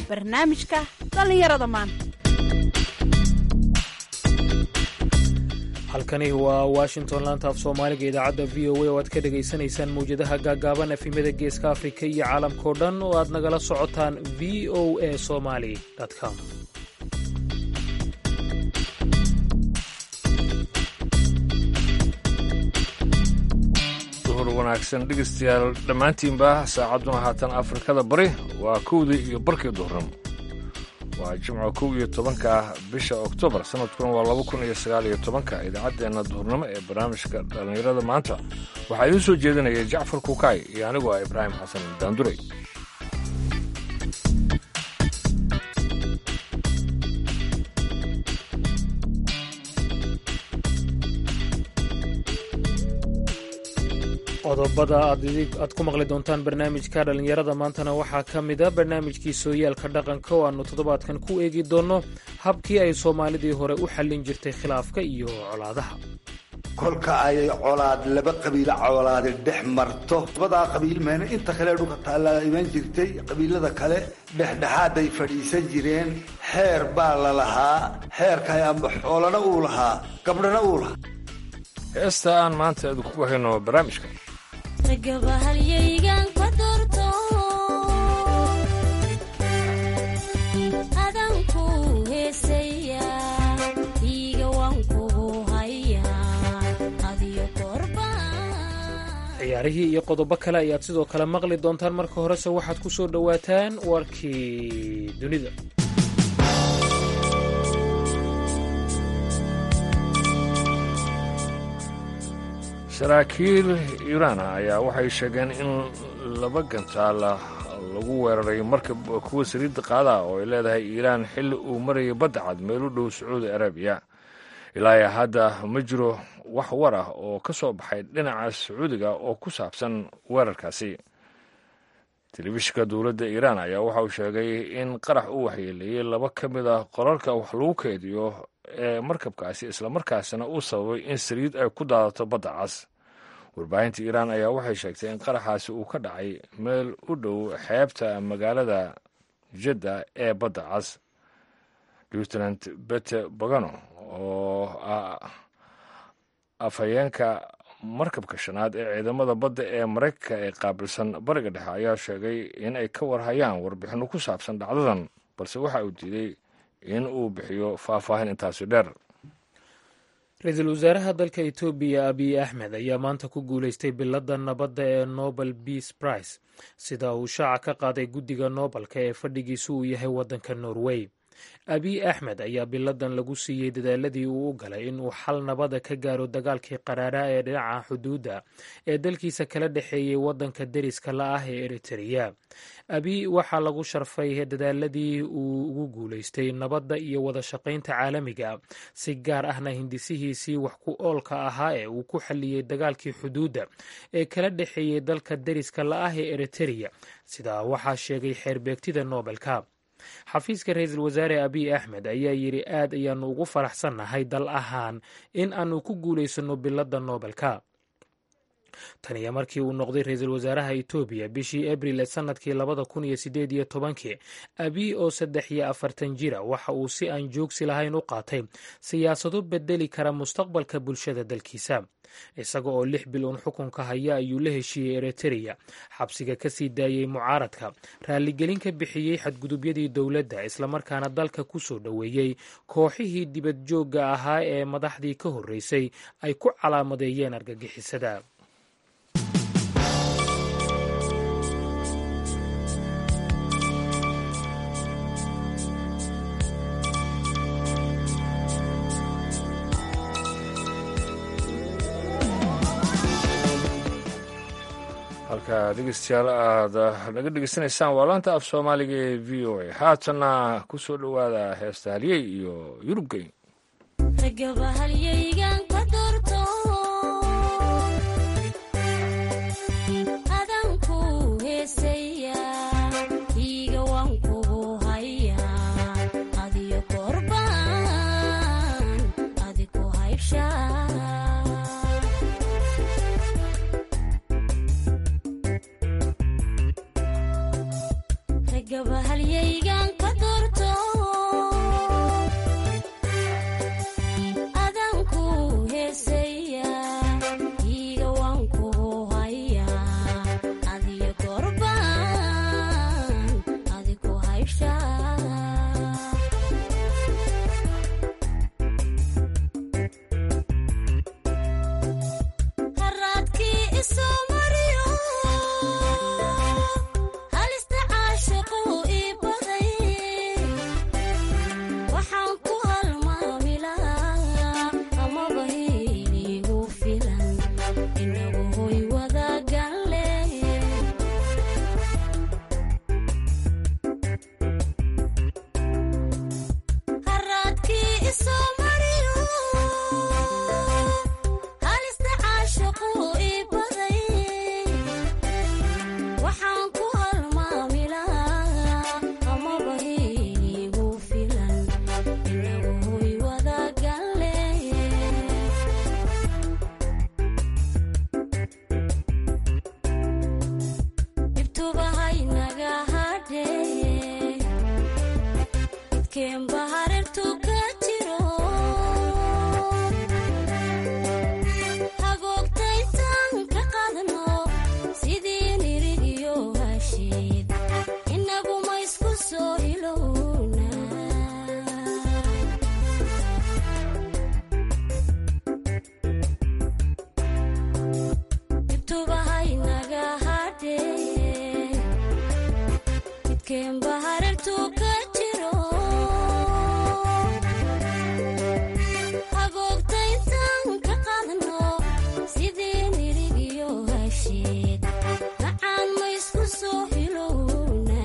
barnaamijka dhallinyarada maanta halkani waa washington laanta af soomaaliga idaacadda v o a oo aad ka dhegaysanaysaan mawjadaha gaagaaban efimada geeska afrika iyo caalamkao dhan oo aad nagala socotaan v o a somali com duhur wanaagsan dhegeystayaal dhammaantiinba saacadduna haatan afrikada bari waa kowdii iyo barkii duhurnimo waa jimco kow iyo tobanka bisha oktoobar sanadkuna waa laba kun iyo sagaal iyo tobanka idaacaddeenna duhurnimo ee barnaamijka dhallinyarada maanta waxaa idiin soo jeedinaya jacfar kukaay iyo anigu ah ibraahim xasan daanduray qodobada aad ku maqli doontaan barnaamijka dhallinyarada maantana waxaa ka mida barnaamijkii sooyaalka dhaqanka oo aannu toddobaadkan ku eegi doonno habkii ay soomaalidii hore u xallin jirtay khilaafka iyo colaadaha kolka ay colaad laba qabiilo colaadi dhex marto labadaa qabiil meena inta kale dhulka taallaa iman jirtay qabiilada kale dhexdhexaaday fadhiisan jireen xeer baa la lahaa xeerka amba xoolana uu lahaa gabdhana uu lahaa heesta aan maanta idinku hayno barnaamijka ragabahalyaygan ka doorto adanku heesaya iiga waan kugu hayaa adiyo korba ciyaarihii iyo qodobo kale ayaad sidoo kale maqli doontaan marka horese waxaad ku soo dhowaataan warkii dunida saraakiil iiraan ayaa waxay sheegeen in laba gantaal lagu weeraray markab kuwa saliidda qaadaha oo ay leedahay iiraan xilli uu marayay badda cad meel u dhow sacuudi arabiya ilaa hadda ma jiro wax war ah oo ka soo baxay dhinaca sacuudiga oo ku saabsan weerarkaasi telefishinka dowladda iiraan ayaa waxa uu sheegay in qarax u waxyeeleeyey laba ka mid ah qorarka wax lagu keydiyo ee markabkaasi islamarkaasina uu sababay in saliid ay ku daadato badda cas warbaahinta iiraan ayaa waxay sheegtay in qaraxaasi uu ka dhacay meel u dhow xeebta magaalada jadda ee badda cas lieutenant bete bagano oo ah afhayeenka markabka shanaad ee ciidamada badda ee maraykanka ee qaabilsan bariga dhexe ayaa sheegay in ay ka warhayaan warbixinno ku saabsan dhacdadan balse waxa uu diiday in uu bixiyo faahfaahin intaasi dheer ra-iisul wasaaraha dalka etoobiya abiy axmed ayaa maanta ku guulaystay biladda nabadda ee nobel beace price sida uu shaaca ka qaaday guddiga noobalka ee fadhigiisu uu yahay waddanka norway abiy axmed ayaa biladan lagu siiyey dadaaladii uu u galay inuu xal nabada ka gaaro dagaalkii qaraaraa ee dhinaca xuduudda ee dalkiisa kala dhexeeyey waddanka deriska la ah ee eritereya abiy waxaa lagu sharfay dadaaladii uu ugu guulaystay nabadda iyo wada shaqaynta caalamiga si gaar ahna hindisihiisii wax ku oolka ahaa ee uu ku xalliyey dagaalkii xuduudda ee kala dhexeeyey dalka deriska la ah ee eritereya sidaa waxaa sheegay xeerbeegtida noobelka xafiiska ra-iisul wasaare abiy axmed ayaa yidhi aad ayaannu ugu faraxsannahay dal ahaan in aanu ku guulaysanno biladda noobelka tan iyo markii uu noqday ra-iisul wasaaraha etoobiya bishii abril ee sannadkii labada kun iyo sideed iyo tobankii abiy oo saddex iyo afartan jira waxa uu si aan joogsi lahayn u qaatay siyaasado bedeli kara mustaqbalka bulshada dalkiisa isaga oo lix bil uun xukunka haya ayuu la heshiiyey eritereya xabsiga ka sii daayey mucaaradka raaligelin ka bixiyey xadgudubyadii dowladda islamarkaana dalka ku soo dhoweeyey kooxihii dibad joogga ahaa ee madaxdii ka horreysay ay ku calaamadeeyeen argagixisada halka dhegeystayaal aad naga dhegeysanaysaan waa laanta af soomaaliga ee v o a haatanna ku soo dhowaada heesta halyey iyo yurubgeyn ragabahalyaygan ka doorto adanku heesaya iiga waan kugu hayaa adiyo korbaan adiku haybshaa gabahalyaygan ka habeenba harartuu ka jiro hagoogta intaan ka qaadno sidii nirigiyo hasheed macaan ma isku soo hilowna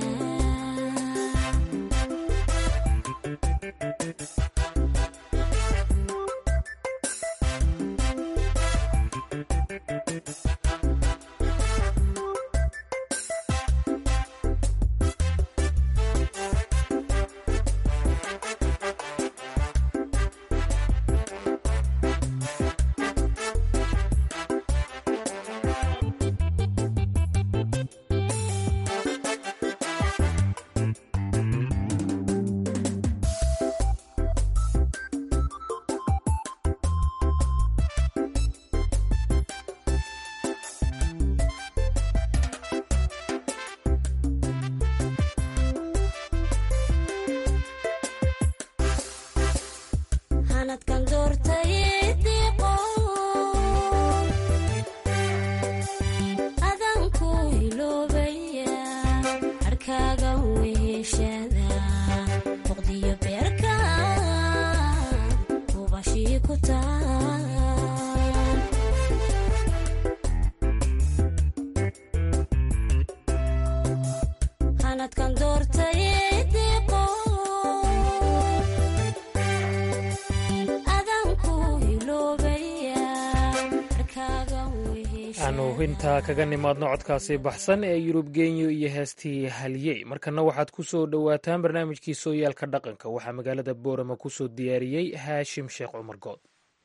hanadkan doortay diiqo adanku hiloobaya harkaaga weheshada boqdiyo beerka ubashii ku taal hanadkan doortay diiqo adanku hiloobaya harkaaga weheshada aanu intaa kaga nimaadno codkaasi baxsan ee yurub genyo iyo heestii halyey markana waxaad ku soo dhowaataan barnaamijkii sooyaalka dhaqanka waxaa magaalada boorama ku soo diyaariyey haashim sheekh cumar good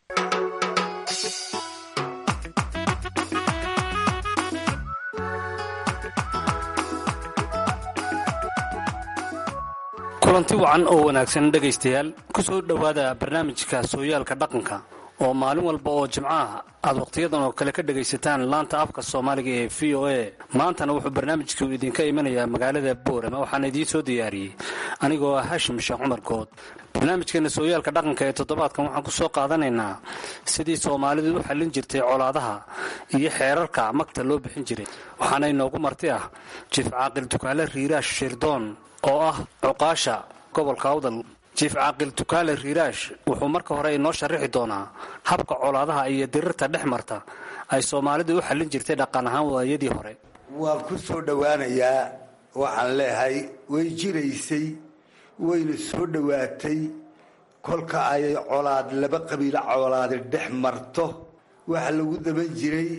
kulanti wacan oo wanaagsan dhegaystayaal ku soo dhowaada barnaamijka sooyaalka dhaqanka oo maalin walba oo jimcaha aad wakhtiyadan oo kale ka dhegaysataan laanta afka soomaaliga ee v o a maantana wuxuu barnaamijku idinka imanayaa magaalada boorama waxaana idiin soo diyaariyey anigoo ah hashim sheekh cumar good barnaamijkeena sooyaalka dhaqanka ee toddobaadkan waxaan ku soo qaadanaynaa sidii soomaalidu u xallin jirtay colaadaha iyo xeerarka magta loo bixin jiray waxaana inoogu marti ah jiif caaqil dukaale riiraash shirdoon oo ah cuqaasha gobolka awdal jiif caaqil tukaale riiraash wuxuu marka hore inoo sharaxi doonaa habka colaadaha iyo dirirta dhex marta ay soomaalidu u xallin jirtay dhaqan ahaan waayadii hore waan ku soo dhowaanayaa waxaan leehay way jiraysay wayna soo dhowaatay kolka ay colaad laba qabiilo colaadi dhex marto waxa lagu daban jiray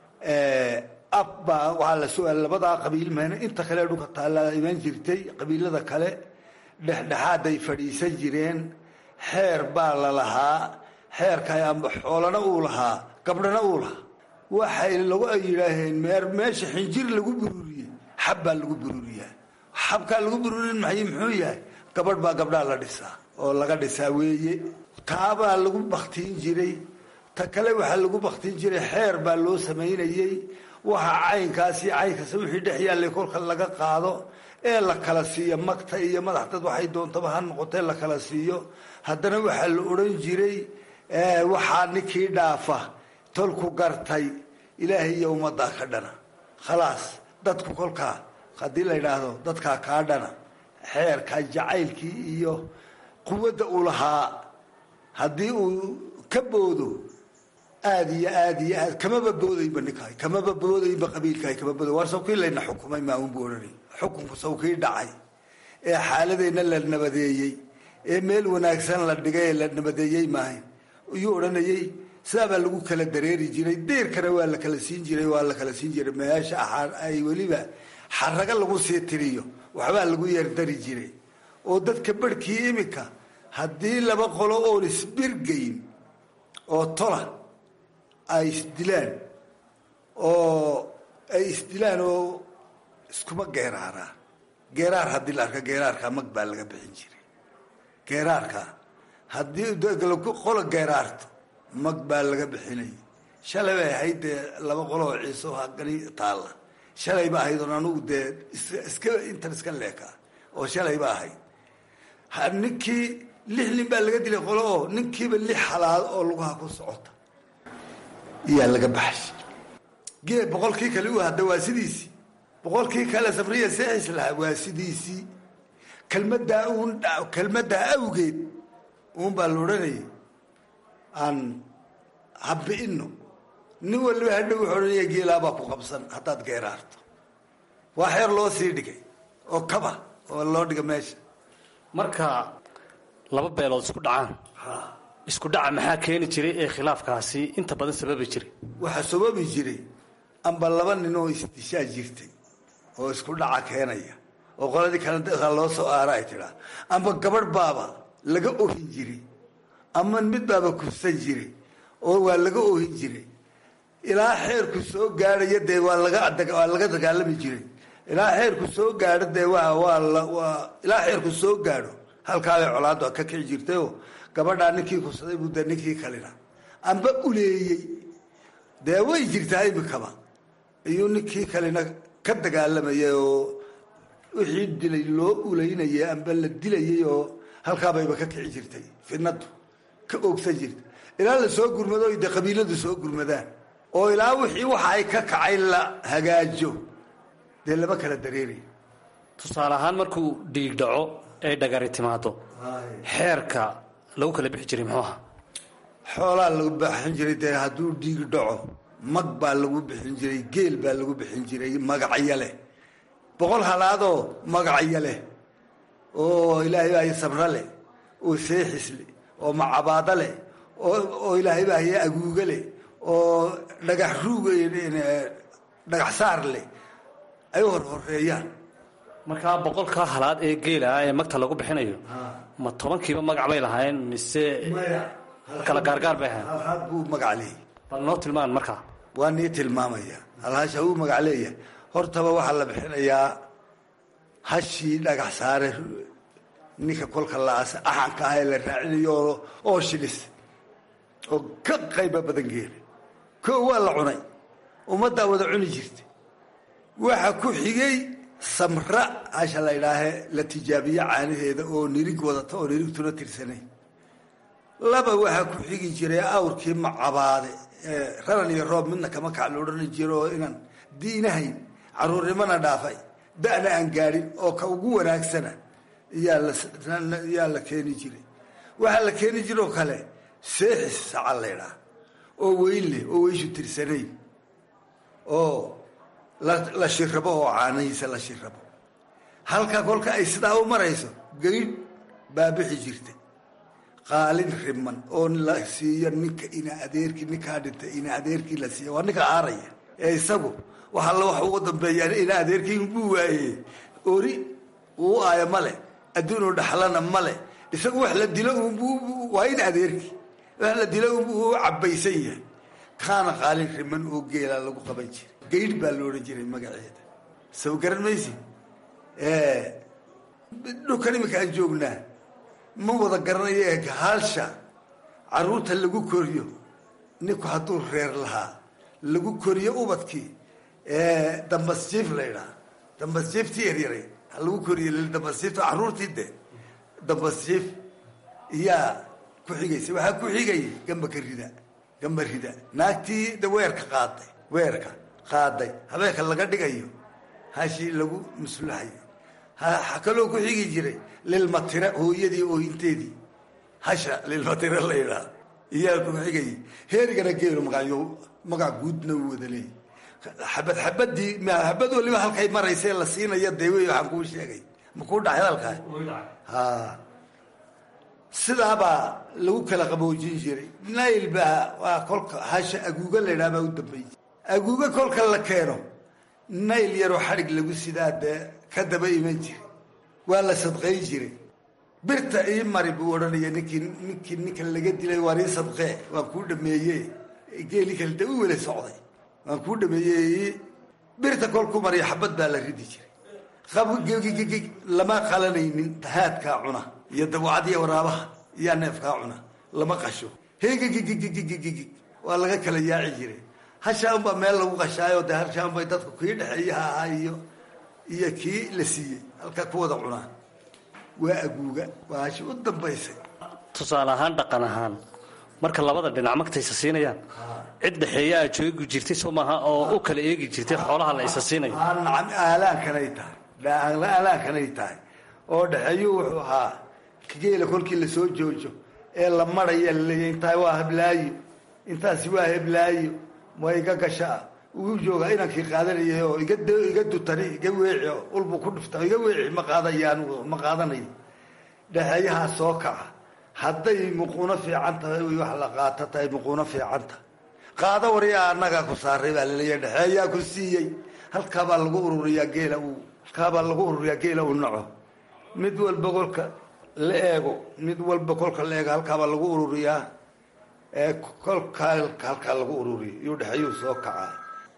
abbaa waxaa la su-aal labadaa qabiil meena inta kale dhulka taallaa iman jirtay qabiilada kale dhexdhexaaday fadhiisan jireen xeer baa la lahaa xeerka amba xoolana uu lahaa gabdhana uu lahaa waxay lagu ay yidhaaheen meer meesha xinjir lagu bururiyey xab baa lagu bururiyaa xabkaa lagu bururin maxay muxuu yahay gabadh baa gabdhaa la dhisaa oo laga dhisaa weeye taabaa lagu baktiin jiray ta kale waxaa lagu baktiin jiray xeer baa loo samaynayey waxa caynkaasi caynkaas wixii dhex yaallay kolka laga qaado ee la kala siiyo magta iyo madax dad waxay doontaba ha noqotee la kala siiyo haddana waxaa la odhan jiray waxaa ninkii dhaafa tolku gartay ilaahay iyo ummaddaa ka dhana khalaas dadku kolkaa haddii la yidhaahdo dadkaa kaa dhana xeerka jacaylkii iyo quwadda uu lahaa haddii uu ka boodo aada iyo aad iyo aad kamaba boodayba ninkaay kamaba boodayba qabiilkaay kama booday war sawkii layna xukumay maaunbu odhanay xukunku sawkii dhacay ee xaaladeenna la nabadeeyey ee meel wanaagsan la dhigay ee la nabadeeyey maahayn iyuu odhanayey sidaabaa lagu kala dareeri jiray deerkana waa la kala siin jiray waa la kala siin jiray meesha ay weliba xaraga lagu sii tiriyo waxbaa lagu yeerdari jiray oo dadka barhkii iminka haddii laba qolo oon isbirgayn oo tola ay isdilaan oo ay isdilaan oo iskuma geeraaraan geeraar haddii la arka geeraarka mag baa laga bixin jiray geeraarka haddii qola geeraarto mag baa laga bixinay shalay bay ahayd dee laba qolo oo ciiso hagani taalla shalay ba ahayd oon anugu dee iska intan iska leekaa oo shalay ba ahayd ninkii lix nin baa laga dilay qolo oo ninkiiba lix halaad oo lugaha ku socota iyaa laga baxay gee boqolkii kale u hadda waa sidiisii boqolkii kale sabriya seexis lahaa waa sidiisii kelmaddaa uun kelmaddaa awgeed uun baa la odhanayay aan habbi'ino nin waliba hadhow wuxuu odhanaya geelaabaa ku qabsan haddaad geeraarto waa xeer loo sii dhigay oo kaba oo loo dhiga meesha marka laba beelood isku dhacaan isku dhaca maxaa keeni jiray ee khilaafkaasi inta badan sababi jiray waxaa sababi jiray amba laba nin oo isdishaa jirtay oo isku dhaca keenaya oo qoladii kale dadka loo soo aara ay tidhaa amba gabadh baaba laga ohin jiray ama mid baaba kufsan jiray oo waa laga ohin jiray ilaa xeerku soo gaadhaya dee waa laga waa laga dagaalami jiray ilaa xeerku soo gaadho dee waa waa la waa ilaa xeerku soo gaadho halkaabay colaaddu ka kici jirtayoo gabadhaa ninkii kufsaday buu dee ninkii kalina amba uleeyey dee way jirtaa imikaba iyuu ninkii kalina ka dagaalamayay oo wixii dilay loo uleynayay amba la dilayay oo halkaabayba ka kici jirtay fidnadu ka oogsan jirta ilaa la soo gurmado o dee qabiiladu soo gurmadaan oo ilaa wixii waxa ay ka kacay la hagaajo dee lama kala dareerayo tusaale ahaan markuu dhiig dhaco ay dhagari timaado xeerka lagu kala bixi jiray muxuu ahaa xoolaa lagu bixin jiray dee hadduu dhiig dhaco mag baa lagu bixin jiray geel baa lagu bixin jiray magacyo leh boqol halaadoo magacyo leh oo ilaahay baa sabro leh oo seexis leh oo macabaado leh oo ilaahay baa haya aguuga leh oo dhagax ruug dhagax saar leh ay hor horeeyaan markaa boqolkaa halaad ee geela ah ee magta lagu bixinayo ma tobankiiba magac bay lahaayeen mise kala gaargaar bay ahayn halhaad buu magac leeyahy bal noo tilmaan markaa waa nii tilmaamaya halhaasha uu magac leeyahay hortaba waxaa la bixinayaa hashii dhagax saare ninka kolka laas axanka ah ee la raacinayo oo shilis oo ka qayba badan geela ko waa la cunay ummaddaa wada cuni jirta waxa ku xigay samra hasha la idhaahe la tijaabiye caanaheeda oo nirig wadata oo nirigtuna tirsanayn laba waxaa ku xigi jiray awrkii macabaade raran iyo roob midna kama kac la odhani jiro oo inaan diinahayn caruurnimana dhaafay da'na aan gaadhin oo ka ugu wanaagsana yaa la keeni jiray waxaa la keeni jiroo kale seexis saca laydhaa oo weyn leh oo weyshu tirsanayn oo la shirabo oo caanahiisa la shirabo halka kolka ay sidaa u marayso gaydh baa bixi jirta qaalin riman oo la siiyo ninka ina adeerkii ninkaa dhintay ina adeerkii la siiya waa ninka aaraya ee isagu wax alla wax ugu dambeeyaan ina adeerkii buu waayey ori uu aayo male adduunu dhaxlana male isagu wax la dilo waa in adeerkii wax la dilo unbuu u cabaysan yahay kaana qaalin riman oo geelaa lagu qaban jiray gaydh baa la odhan jiray magaceeda saw garan maysi dhulkan iminka aan joognaa ma wada garanayo ee haalsha caruurta lagu koriyo ninku hadduu reer lahaa lagu koriyo ubadkii dambasjiif la ydhaha dambasjiiftii yaryaray lagu koriyo dambasjiifta caruurtii de dambasjiif iyaa ku xigaysa waxaa ku xigayay gamba ka rida gamba rida naagtii de weerka qaaday weerka qaaday habeenka laga dhigayo hashii lagu maslaxayo ha kaloo ku xigi jiray lilmatire hooyadii oohinteedii hasha lilmatire la yidhaah iyaa ku xigayay heerigana geelo magayo magac guudna u wada leeyay xabad xabadii xabad waliba halkay maraysa la siinaya dee wey waxaan kuu sheegay ma kuu dhacay hadalkaa ha sidaabaa lagu kala qaboojin jiray nail baa waa kolka hasha aguuga la ydhaha baa u dambeeyey aguuga kolka la keeno nayl yaroo xadhig lagu sidaa dee ka daba iman jiray waa la sadqayn jiray birta ii mari buu odhanaya ninkii ninkii ninka laga dilay waan ii sadqee waan kuu dhameeye geeli kale de u wela socday waan kuu dhameeyey birta kol ku mariya xabad baa la ridi jiray qabgggg lama qalanaynin haadkaa cuna iyo dawacadiya waraabaha iyaa neefkaa cuna lama qasho hegggggg waa laga kala yaaci jiray hashaan baa meel lagu qashaayo dee hashaan bay dadku kii dhexeeyaha ahaa iyo iyo kii la siiyey halkaa ku wada cunaan waa aguuga waa hashi u dambaysay tusaale ahaan dhaqan ahaan marka labada dhinac magta isa siinayaan cid dhexeeya aad joogi jirtay soo maaha oo u kala eegi jirtay xoolaha la isa siinayo aa nacam aalaankanay tahay aalaankanay tahay oo dhexeeyuu wuxuu ahaa geela kolkii lasoo joojo ee la maraya laleeya intaa waa heblaayo intaasi waa heblaayo waa iga gashaa uu joogaa inankii qaadanayay oo iga iga dutani iga weeci ulbu ku dhufta iga weeci ma qaadaya anigu ma qaadanayo dhexeeyahaa soo kaca hadday muquuno fiican tahay wax la qaato tahay muquuno fiican tahay qaado waryaa annagaa ku saaray baa laleeya dhexeeyaa ku siiyey halkaabaa lagu ururiyaa geela uu halkaabaa lagu ururiyaa geela uu naco mid walba kolka la eego mid walba kolka la eego halkaabaa lagu ururiyaa ee kolkaa halkaa lagu ururiyo iyuu dhexeeyuu soo kacaa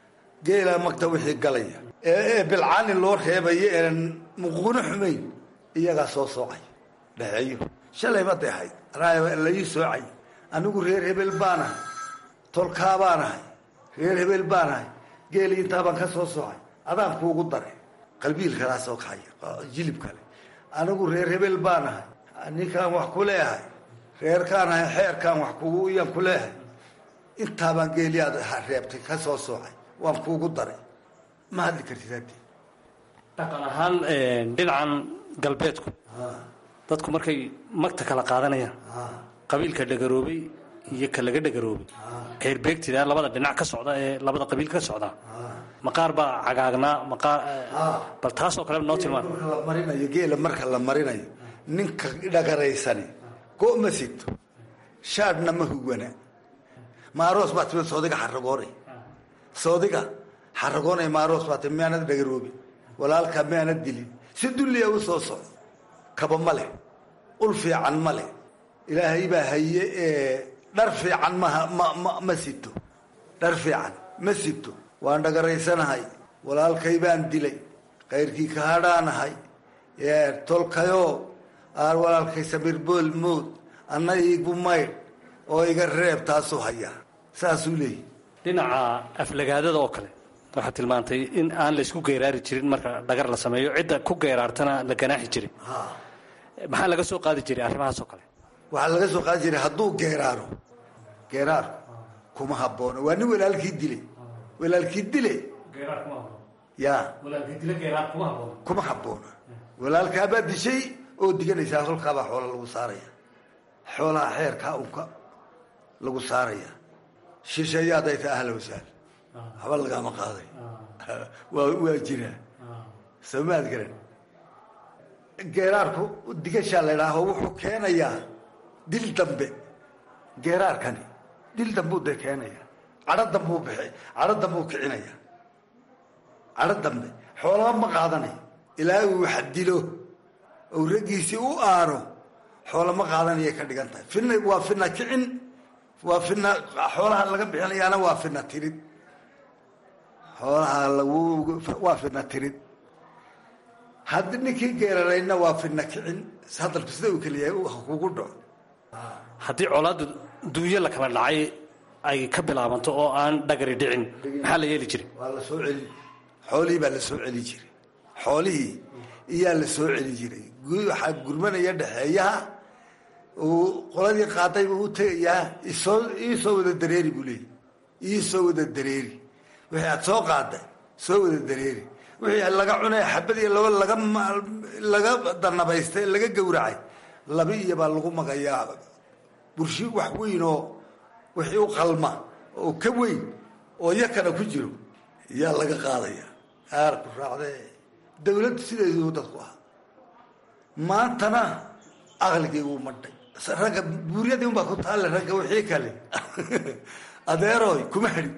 geela magta wixii galaya ee bilcaani loo reebayo ean muquuno xumayn iyagaa soo soocay dhexeeyo shalay ma dehayd lai soocay anigu reer hebel baanahay tolkaa baanahay reer hebel baanahay geeli intaabaan ka soo soocay adaan kuugu daray qalbiil kalaa soo kacaya jilib kale anigu reer hebel baanahay ninkaan wax ku leeyahay reerkaanahay xeerkaan wax kugu iyaan ku leeyahay intaabaan geeli aad reebtay ka soo soocay waan kuugu daray ma hadli kartid haddi dhaqan ahaan dhinacan galbeedku dadku markay magta kala qaadanayaan qabiilka dhagaroobay iyo ka laga dhagaroobay ceerbeegtida labada dhinac ka socda ee labada qabiil ka socda maqaar baa cagaagnaa maqaar bal taasoo kale noo tilmaan marka la marinayo geela marka la marinayo ninka dhagaraysani go ma sito shaadhna ma hugwana maaroos baa timid soodiga xaragoonay soodiga xaragoonay maaroos baa timid miyaanad dhagaroobi walaalkaa miyaanad dilin si dulliya u soo socdo kaba ma leh ul fiican ma leh ilaahay baa haye ee dhar fiican maha ma ma ma sito dhar fiican ma sito waan dhagaraysanahay walaalkay baan dilay kayrkii ka hadhaanahay tolkayoo aan walaalkay samir bool mood anna iigu maydh oo iga reeb taasuu hayaa saasuu leeyahy dhinaca aflagaadada oo kale waxaad tilmaantay in aan la isku geeraari jirin marka dhagar la sameeyo cidda ku geeraartana la ganaaxi jiray maxaa laga soo qaadi jiray arrimahaas oo kale waxaa laga soo qaadi jiray hadduu geeraaro geeraarku kuma haboono waa nin walaalkii dilay walaalkii dile ya kuma habboona walaalkaabaa dishay oo diganaysaa holkaabaa xoola lagu saaraya xoolaha xeerkaa unka lagu saaraya shisheeyaadday ta ahla wasaal haba lagaama qaaday waa waa jiraa soomaad garan geeraarku digashaa la idhaaho wuxuu keenayaa dil dambe geeraarkani dil dambuu dee keenaya cadho dambuu bixi cadho dambuu kicinaya cadho dambe xoolaba ma qaadanayo ilaa uu wax dilo ou raggiisii u aano xoola ma qaadanayay ka dhigan tahay fina waa fina kicin waa fina xoolaha laga bixinayaana waa fina tirid xoolaha lagu waa fina tirid haddi ninkii geerarayna waa fina kicin hadalku sida uu keliyahay kugu dhaco haddii colaaddu duunyo la kala dhacay ay ka bilaabanto oo aan dhagari dhicin maxaa la yeeli jiray waa la soo celin xoolihii baa la soo celi jiray xoolihii iyaa la soo celi jiray waxaa gurmanaya dhexeeyaha uu qoladii qaaday buu u tegayaa isoo iisoo wada dareeri buu leeyay iisoo wada dareeri wixii aad soo qaaday soo wada dareeri wixii laga cunay xabad iyo laba laga laga danabaystay laga gowracay laba iyo baa lagu magayaa burshi wax weyn oo wixii u qalma oo ka weyn oo yakana ku jiro iyaa laga qaadaya aarku raacde dawladdu sideeduu dadku ahaa maantana aqligii wuu madhay ragga buuryadii unbaa ku taalle ragga wixii kale adeeroy kuma hadhin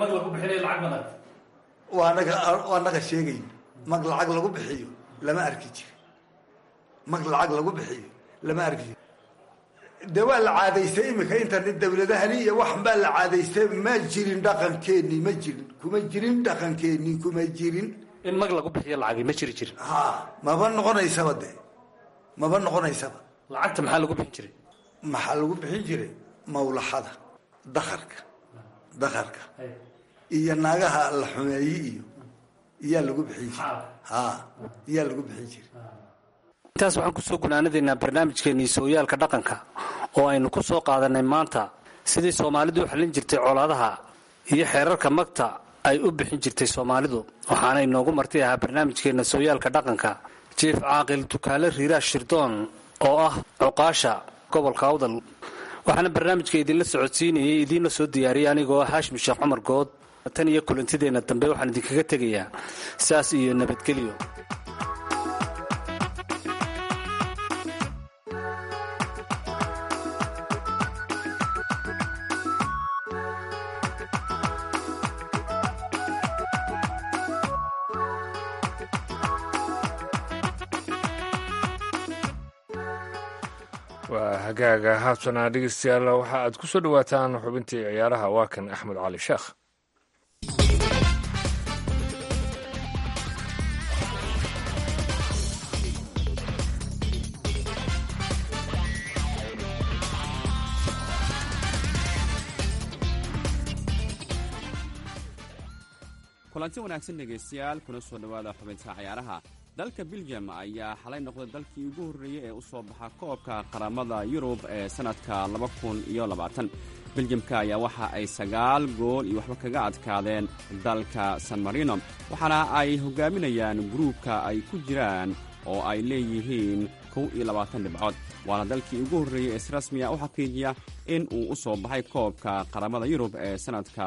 waa naga waa naga sheegay mag lacag lagu bixiyo lama arki jiro mag lacag lagu bixiyo lama arki jiro dee waa la caadaystay imika internet dawladahani iyo waxan baa la caadaystay ma jirin dhaqankeenii ma jirin kuma jirin dhaqankeenii kuma jirin in mag lagu bixiyo lacagi ma jiri jirin ha maba noqonaysaba de maba noqonaysaba lacagta maxaa lagu bixin jiray maxaa lagu bixin jiray mawlaxada dakarka dakarka iyo naagaha la xumeeye iyo iyaa lagu bixin jiray ha iyaa lagu bixin jiray intaas waxaan kusoo gunaanadaynaa barnaamijkeenii sooyaalka dhaqanka oo aynu ku soo qaadanay maanta sidii soomaalidu u xallin jirtay colaadaha iyo xeerarka magta ay u bixin jirtay soomaalidu waxaana inoogu marti ahaa barnaamijkeenna sooyaalka dhaqanka jief caaqil dukaale riiraash shirdoon oo ah cuqaasha gobolka awdal waxaana barnaamijka idinla socodsiinayay idiinla soo diyaariyay anigoo ah haashim sheekh cumar good tan iyo kulantideenna dambe waxaan idinkaga tegayaa saas iyo nabadgelyo waa hagaaga haabtana dhegeystayaal waxa aad ku soo dhowaataan xubintii ciyaaraha waa kan axmed cali sheekh kulanti wanaagsan dhegaystayaal kuna soo dhowaada xubinta cayaaraha dalka biljam ayaa xalay noqday dalkii ugu horreeyey ee u soo baxa koobka qaramada yurub ee sannadka biljamka ayaa waxa ay sagaal gool iyo waxba kaga adkaadeen dalka san marino waxaana ay hogaaminayaan gruubka ay ku jiraan oo ay leeyihiin kow iyo labaatan dhibcood waana dalkii ugu horreeyey ee si rasmiya u xaqiijiya in uu u soo baxay koobka qaramada yurub ee sannadka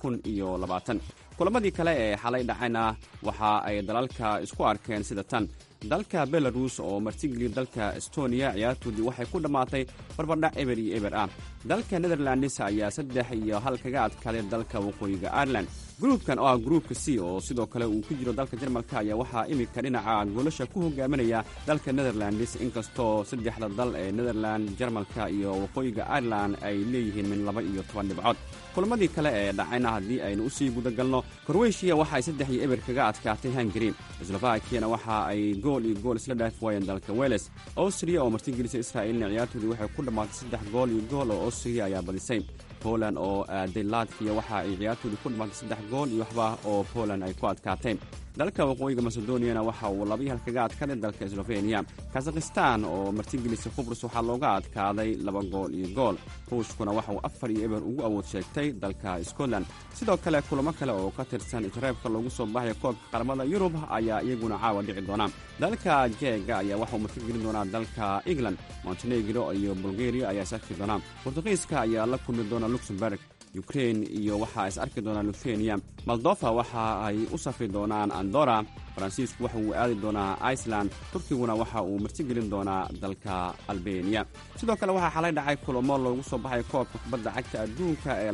kulamadii kale ee xalay dhacayna waxa ay dalalka isku arkeen sida tan dalka belarus oo martigeliya dalka estoniya ciyaartoodii waxay ku dhammaatay barbardhac eber iyo eber ah dalka netherlands ayaa saddex iyo hal kaga adkaaday dalka waqooyiga ireland gruubkan oo ah gruubka c oo sidoo kale uu ku jiro dalka jarmalka ayaa waxaa iminka dhinaca goolasha ku hogaaminaya dalka netherlands inkastoo saddexda dal ee netherland jarmalka iyo waqooyiga ireland ay leeyihiin min laba iyo toban dhibcood kulamadii kale ee dhacayna haddii aynu usii gudagalno korweyshiya waxa ay saddex iyo eber kaga adkaatay hungari slovakiyana waxa ay gool iyo gool isla dhaaf waayeen dalka weles austria oo martigelisa israa'iilna ciyaartoodii waxay ku dhammaatay saddex gool iyo gool oo austria ayaa badisay poland oo aaday latviya waxa ay ciyaartoodii ku dhammaatay saddex gool iyo waxba oo poland ay ku adkaatay dalka waqooyiga macedoniyana waxa uu laba iyo hal kaga adkaaday dalka sloveniya kazakhistan oo martigelisa qubrus waxaa looga adkaaday laba gool iyo gool ruushkuna waxa uu afar iyo eber ugu awood sheegtay dalka scotland sidoo kale kulamo kale oo ka tirsan isreebka loogu soo baxaya koobka qaramada yurub ayaa iyaguna caawa dhici doona dalka jeega ayaa waxauu martigelin doonaa dalka england montenegro iyo bulgaria ayaa is arki doona bortugiiska ayaa la kulmi doona luxemburg ukrain iyo waxaa is arki doonaa luthenia moldofa waxa ay u safri doonaan andora faransiisku waxa uu aadi doonaa iceland turkiguna waxa uu martigelin doonaa dalka albeniya sidoo kale waxaa xalay dhacay kulamo loogu soo baxay koobka kubadda cagta adduunka ee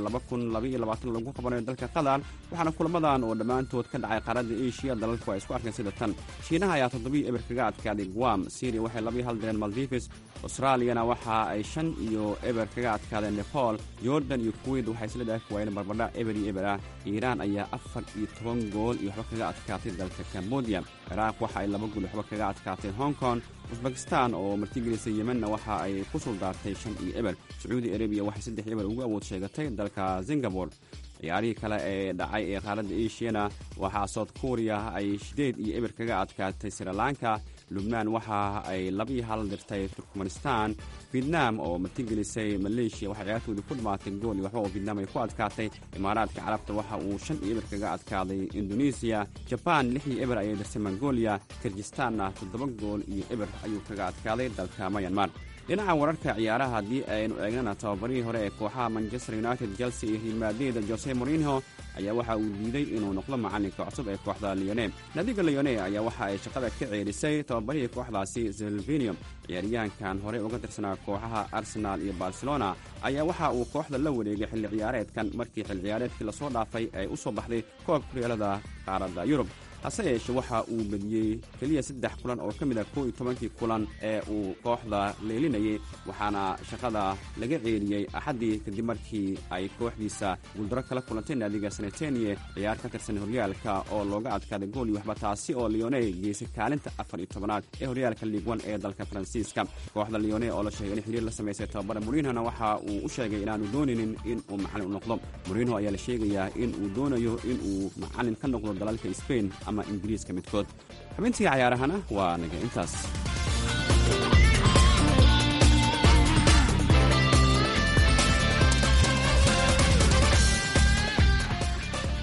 lagu qabanayo dalka qatar waxaana kulamadan oo dhammaantood ka dhacay qaaradda eshiya dalalku ay isku arkeen sida tan shiinaha ayaa toddobiyo eber kaga adkaaday guam syria waxay labiyo hal direen maldives australiyana waxa ay shan iyo eber kaga adkaadeen nepal jordan iyo kuwait waxay isla dhaafi waayeen barbardhac eber iyo eber ah iiraan ayaa afar iyo toban gool iyo waxba kaga adkaatay dalka cambodia ciraaq waxa ay laba gool waxba kaga adkaatay hong kong usbakistan oo martigelisa yemenna waxa ay ku suldaartay shan iyo eber sacuudi arabiya waxay saddex eber ugu awood sheegatay dalka singabore ciyaarihii kale ee dhacay ee qaaradda eshiyana waxaa south korea ay shideed iyo eber kaga adkaatay srilanka lubnaan waxa ay labaiyo hal dirtay turkmanistan vietnam oo martigelisay maleeshiya waxay ciyaartoodii ku dhammaatay gool iyo waxba oo vietnam ay ku adkaatay imaaraadka carabta waxa uu shan iyo eber kaga adkaaday indonesiya jabaan lix iyo eber ayay dirtay mongolia kirgistanna toddoba gool iyo eber ayuu kaga adkaaday dalka mayanmar dhinaca wararka ciyaaraha haddii aynu eegnana tababarihii hore ee kooxaha manchester united chelsea iyo hilmaadeeda jose morinho ayaa waxa uu diiday inuu noqdo macalinka cusub ee kooxda leone nadiga leone ayaa waxa ay shaqada ka ceerisay tababarihii kooxdaasi silvinium ciyaaryahankan horey uga tirsanaa kooxaha arsenaal iyo barcelona ayaa waxa uu kooxda la wareegay xilli ciyaareedkan markii xilli ciyaareedkii lasoo dhaafay ay u soo baxday koobka horyaalada qaaradda yurub hase yeeshe waxa uu bediyey keliya saddex kulan oo ka mid ah koo iyo tobankii kulan ee uu kooxda leelinayay waxaana shaqada laga ceeliyey axaddii kadib markii ay kooxdiisa guuldaro kala kulantay naadiga sanetenie ciyaar ka tirsan horyaalka oo looga adkaaday gool iyo waxba taasi oo leone geysay kaalinta afar iyo tobanaad ee horyaalka liigwan ee dalka faransiiska kooxda leone oo la sheegay in xiriir la samaysay tababara morinhona waxa uu u sheegay inaanu doonaynin in uu macalin u noqdo morinho ayaa la sheegayaa in uu doonayo in uu macalin ka noqdo dalalka sbain ama ingiriiska midkood xubintii cayaarahana waa naga intaas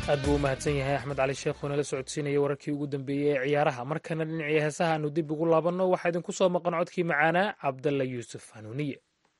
aad buu u mahadsan yahay axmed cali sheekh oo nala socodsiinaya wararkii ugu dambeeyey ee ciyaaraha markana dhinacii heesaha aanu dib ugu laabanno waxaa idinku soo maqan codkii macaanaa cabdalla yuusuf hanuuniye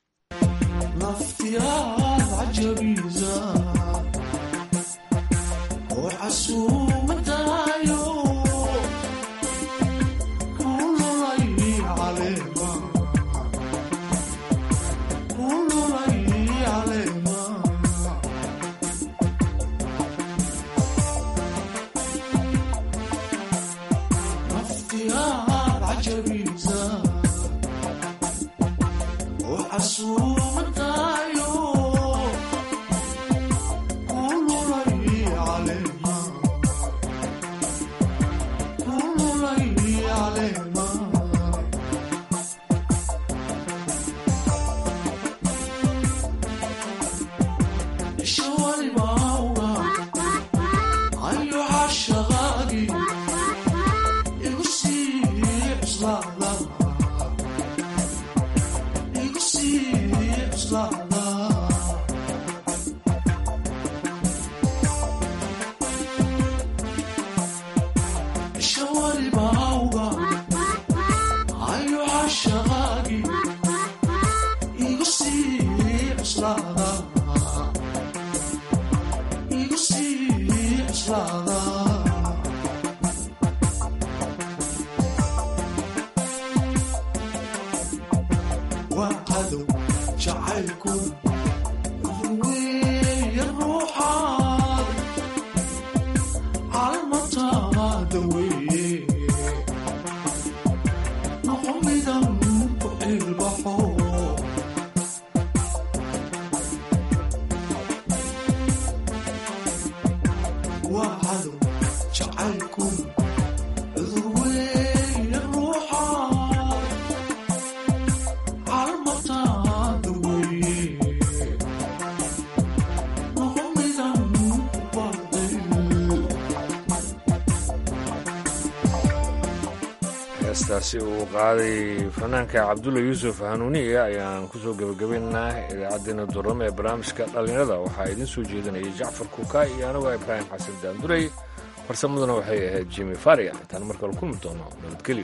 heestaasi uu qaaday fanaanka cabdulla yuusuf hanuuniye ayaan kusoo gebagabaynaa idaacaddeenna duramo ee barnaamijka dhallinyarada waxaa idiin soo jeedinayay jacfar kuuka iyo anigoo ibraahim xasan daandurey farsamaduna waxay ahayd jimi faria intaan markale kulmi doono nabadgelyo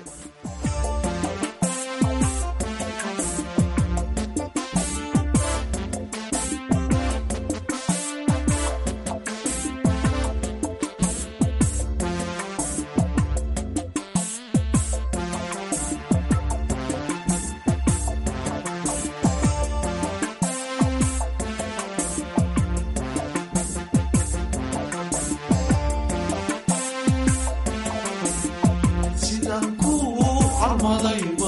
sidaan ku carmaday